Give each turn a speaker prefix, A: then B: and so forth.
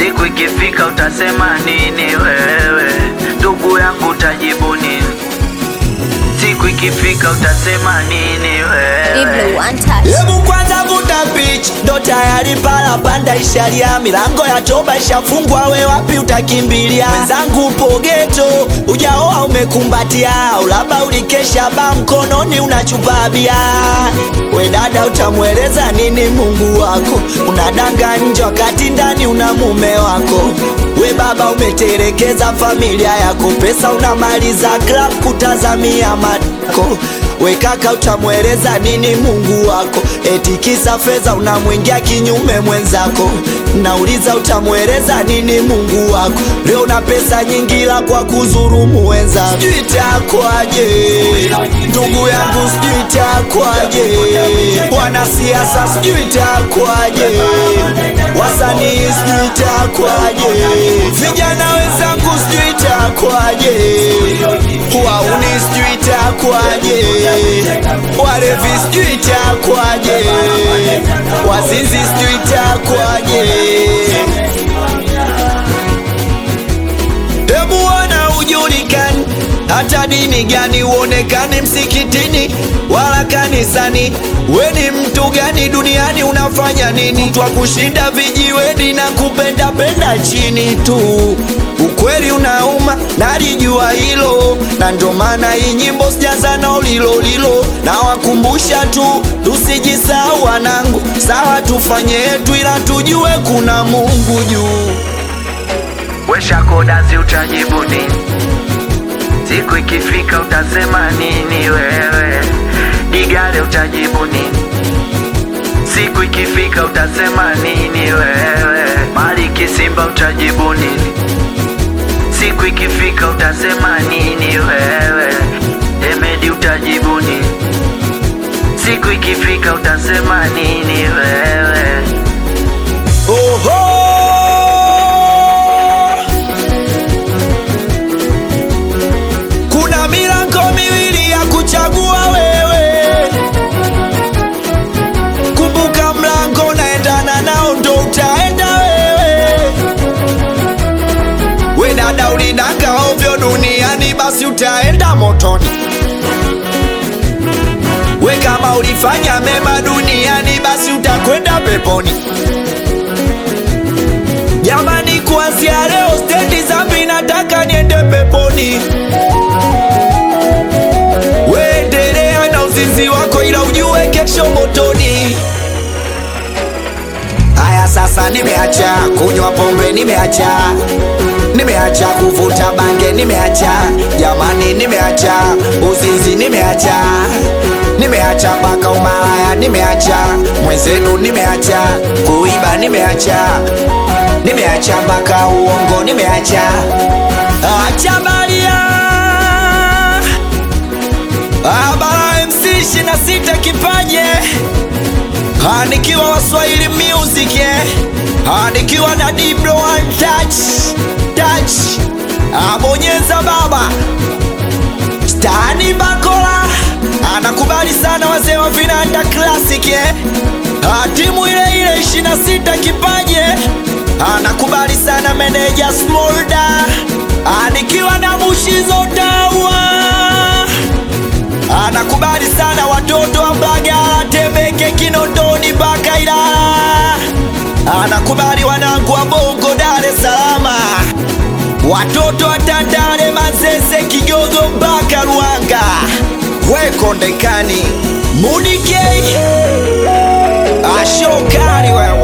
A: siku ikifika utasema nini wewe? Ndugu yangu utajibu nini? Siku ikifika utasema nini
B: Diblo
A: wewe?
B: one touch.
C: Hebu kwanza vuta pitch, ndo tayari pala panda ishalia, milango ya toba ishafungwa, we wapi utakimbilia? Mwenzangu upo geto, ujaoa umekumbatia, au labda ulikesha ba mkononi unachupa bia. We dada, utamweleza nini Mungu wako? Unadanga nje wakati ndani una mume wako. We baba, umeterekeza familia yako, pesa unamaliza club kutazamia matako We kaka utamweleza nini Mungu wako? Eti kisa fedha unamwingia kinyume mwenzako. Nauliza utamweleza nini Mungu wako? Leo na pesa nyingi la kwa kuzurumu wenzako. Sijui itakwaje ndugu yangu, sijui itakwaje wanasiasa, sijui itakwaje wasanii, sijui itakwaje vijana wenzangu, sijui itakwaje wauni, sijui itakwaje walevi, sijui itakwaje wazinzi, sijui itakwaje Hebu ona ujulikani, hata dini gani uonekane msikitini wala kanisani. We ni mtu gani duniani? Unafanya nini? Twa kushinda vijiweni na kupenda penda chini tu. Ukweli unauma, nalijua hilo, na ndo maana hii nyimbo sijaza na ulilo lilo. Nawakumbusha tu tusijisahau wanangu, sawa tufanye yetu, ila tujue kuna Mungu juu.
A: Wesha kodazi utajibu nini? Siku ikifika utasema nini wewe? Digare utajibu nini? Siku ikifika utasema nini wewe? Maliki Simba utajibu nini? Siku ikifika utasema nini wewe? Emedi utajibu nini? Siku ikifika utasema nini wewe?
C: Oho! Kuna milango miwili ya kuchagua wewe. Kumbuka mlango naendana nao ndo utaenda wewe. We dada ulinanga ovyo duniani basi utaenda motoni. We kama ulifanya mema duniani basi utakwenda peponi. Jamani, kuanzia leo stendi zambi nataka niende peponi. Weendelea na uzinzi wako, ila ujue kesho motoni. Haya, sasa nimeacha kunywa pombe, nimeacha nimeacha kuvuta bange, nimeacha jamani, nimeacha uzinzi, nimeacha nimeacha mpaka umalaya, nimeacha mwenzenu, nimeacha kuiba, nimeacha nimeacha mpaka uongo, nimeacha acha baria Abara MC 26 kipaje Ah, nikiwa Waswahili music eh. Ah, nikiwa na Diblo one touch touch abonyeza baba Stani Bakola anakubali sana wazee wa vinanda classic eh. Ah, timu ile ile 26 kipaje anakubali sana meneja Smolda Ah, nikiwa na Bushizo Dawa anakubali sana watoto wa Mbagala, Temeke, Kinondoni mpaka Ilala. Anakubali wanangu wa Bongo, Dar es Salaam, watoto wa Tandale, Manzese, Kigogo mpaka Ruanga, Wekondekani, Munike ashokari wewe